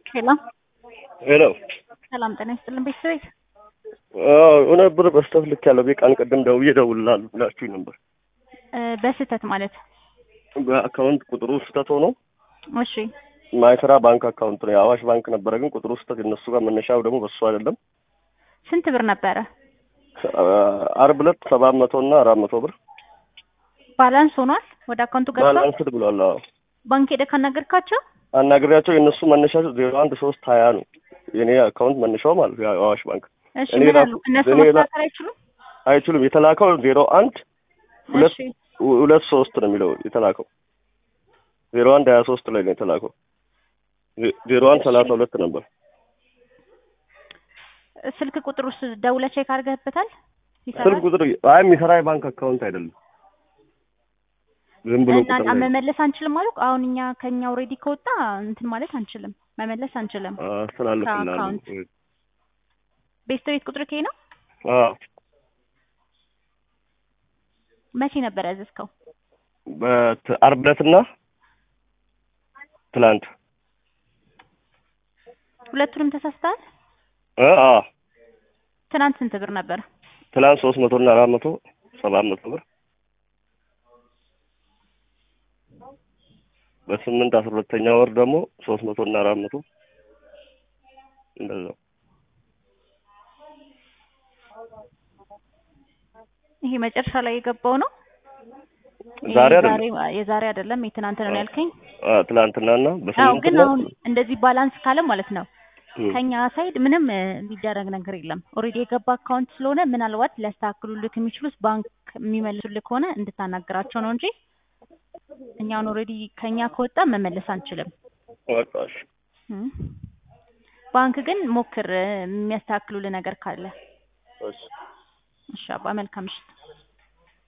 ሄሎ ሄሎ ሰላም ጤና ይስጥልን ቤተሰቤት የሆነ ብር በስተት ልክ ያለው ቀን ቅድም ደውዬ እደውልልሃለሁ ብላችሁኝ ነበር። በስህተት ማለት በአካውንት ቁጥሩ ስህተት ሆኖ እሺ ማይሰራ ባንክ አካውንት ነው የአዋሽ ባንክ ነበረ፣ ግን ቁጥሩ ስህተት የነሱ ጋር መነሻው ደግሞ በሱ አይደለም። ስንት ብር ነበረ አርብ ዕለት ሰባት መቶ እና አራት መቶ ብር ባላንስ ሆኗል ወደ አካውንቱ ገብቷል ባላንስድ ብሏል። አዎ ባንክ ሄደህ ካናገርካቸው አናግሬያቸው የእነሱ መነሻቸው ዜሮ አንድ ሶስት ሀያ ነው የኔ አካውንት መነሻው ማለት ነው የአዋሽ ባንክ እሺ እኔ ምን ራሱ- አሉ እነሱ እኔ ራ- መከታተል አይችሉም አይችሉም። የተላከው ዜሮ አንድ ሁለት እሺ ሁለት ሶስት ነው የሚለው የተላከው ዜሮ አንድ ሀያ ሶስት ላይ ነው የተላከው ዜ- ዜሮ አንድ ሰላሳ ሁለት ነበር። ስልክ ቁጥር ውስጥ ደውለህ ቼክ አድርገህበታል ይሰራል ስልክ ቁጥር አይ የሚሰራ የባንክ አካውንት አይደለም። ዝም ብሎ እና ቁጥር ነው። መመለስ አንችልም አሉ አሁን እኛ ከኛ ኦልሬዲ ከወጣ እንትን ማለት አንችልም መመለስ አንችልም አስተላልፍልሃለሁ። ከአካውንት ቤተሰቤት ቁጥር ከይ ነው አዎ መቼ ነበር ያዘዝከው በት- ዓርብ ዕለትና ትላንት ሁለቱንም ተሳስተሃል እ አዎ ትናንት ስንት ብር ነበር ትላንት ሶስት መቶ እና አራት መቶ ሰባት መቶ ብር በስምንት አስራ ሁለተኛ ወር ደግሞ ሶስት መቶ እና አራት መቶ እንደዛ ይሄ መጨረሻ ላይ የገባው ነው ይሄ ዛሬ አይደለም የዛሬ- የዛሬ አይደለም የትናንት ነው ያልከኝ አ ትላንትናና አዎ በስምንት ግን እና አሁን እንደዚህ ባላንስ ካለ ማለት ነው እም፣ ከኛ ሳይድ ምንም እ, የሚደረግ ነገር የለም ኦልሬዲ የገባ አካውንት ስለሆነ ምናልባት ሊያስተካክሉልክ የሚችሉት ባንክ የሚመልሱልክ ከሆነ እንድታናገራቸው ነው እንጂ እኛውን ኦልሬዲ ከኛ ከወጣ መመለስ አንችልም በቃ እሺ። እም። ባንክ ግን ሞክር እ, የሚያስተካክሉልህ ነገር ካለ እሺ እሺ አባ መልካም ምሽት